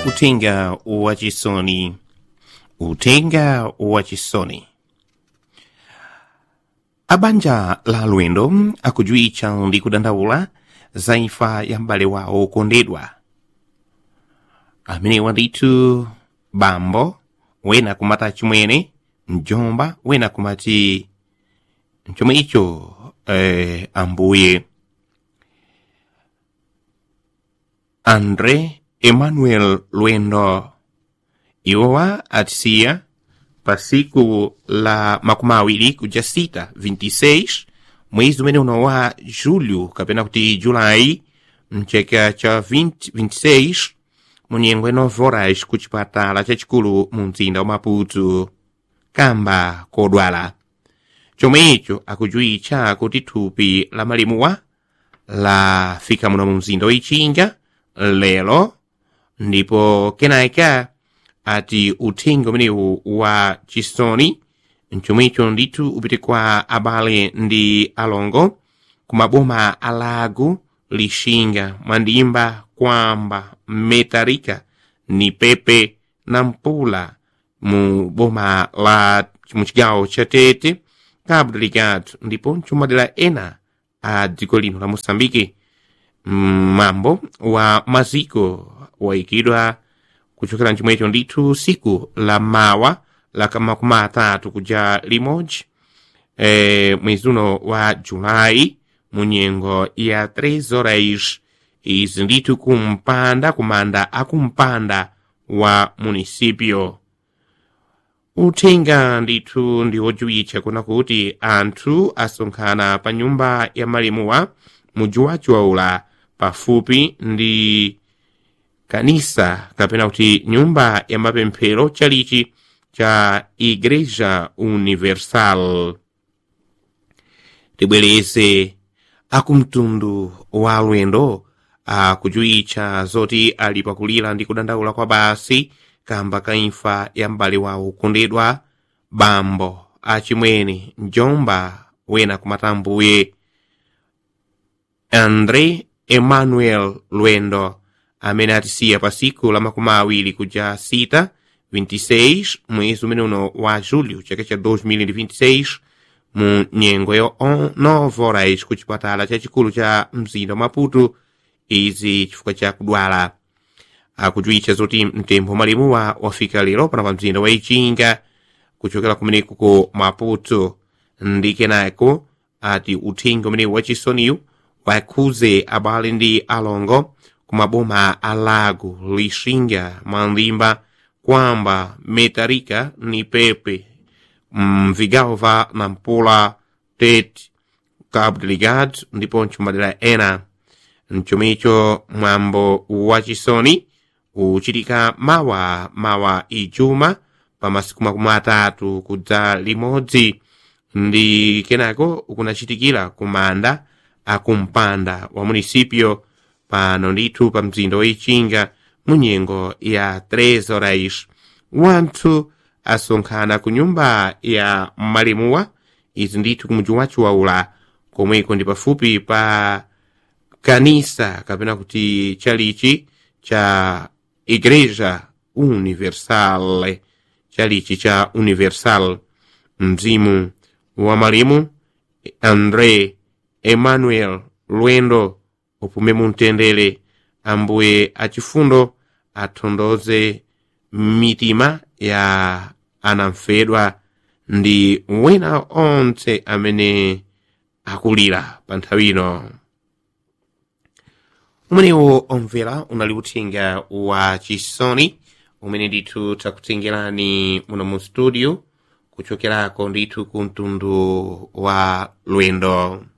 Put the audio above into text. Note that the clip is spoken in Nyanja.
utenga wa chisoni utenga wa chisoni abanja la lwendo akujuwitcha ndi kudandaula za imfa ya m'bale wawo okondedwa amenewa ndithu bambo wena kumati chimwene mjomba wena kumati chomwe icho eh, ambuye andre emmanuel lwendo iwowa atisiya pa siku la makumi awiri kuja sita 26 mwezi umene uno wa julho kapena kuti julayi mchaka cha 20, 26 munyengo 9 horas ku chipatala chachikulu mu mzinda wa maputo kamba kodwala chomwe icho akujuwitcha kuti thupi la malimuwa lafika muno mu mzinda woichinga lero ndipo kenaka ati uthenga umenewu wa chisoni mchomwecho ndithu upite kwa abale ndi alongo kumaboma alago lixinga mwandimba kwamba metarika ni pepe na mpula mu boma la mu cigawo ca tete cabo delegado ndipo mcumadera ena a dziko lino la moçambike mambo wa maziko wayikidwa kuchokera mchimwecho ndithu siku la mawa la makumi atatu kuja limodzi e, mwezi uno wa julayi mu nyengo ya 3 horas izi ndithu kumpanda kumanda akumpanda wa munisipio uthenga ndithu ndi wojuwitcha kuna kuti anthu asonkhana pa nyumba ya malimuwa mujuwajuwaula pafupi ndi kanisa kapena kuti nyumba ya mapemphero chalichi cha igreja universal tibwereze akumtundu wa lwendo akujuwitcha zoti ali pakulira ndi kudandaula kwa basi kamba ka imfa ya m'bale wawo okondedwa bambo achimwene mjomba wena kumatambuye andre emmanuel lwendo amene atisiya pa siku la makumi awiri kuja sita 26 mwezi umene uno wa julho chaka cha 2026 mu nyengo ya 9 horas ku chipatala chachikulu cha mzinda wa maputo izi chifukwa cha kudwala akujuwitcha zoti mtembo malimuwa wafika lero pana pa mzinda wa ichinga kuchokera kumeneko ku maputo ndi kenako ati uthenga umenewu wachisoniyu wakhuze abale ndi alongo kumaboma alago lixinga mandimba kwamba metarika ni pepe mvigawo va nampula tete cabo delegado ndipo mcumadera ena mchomicho mwambo wachisoni uchitika mawa mawa ijuma pa masiku makumi atatu kudza limodzi ndi kenako ukunachitikira kumanda akumpanda wa munisipio pano ndithu pa mzinda woichinga mu nyengo ya 3 horas wanthu asonkhana ku nyumba ya malimuwa izi ndithu kumuji wachiwaula komweko ndi pafupi pa kanisa kapena kuti chalichi cha igreja universal chalichi cha universal mzimu wa malimu andre emmanuel lwendo upume mumtendere ambuye achifundo atondoze mitima ya anamfedwa ndi wena onse amene akulira pa nthawi ino umenewo omvera unali uthenga wa chisoni umene ndithu takutengerani muno mu studio kuchokerako ndithu ku mtundu wa lwendo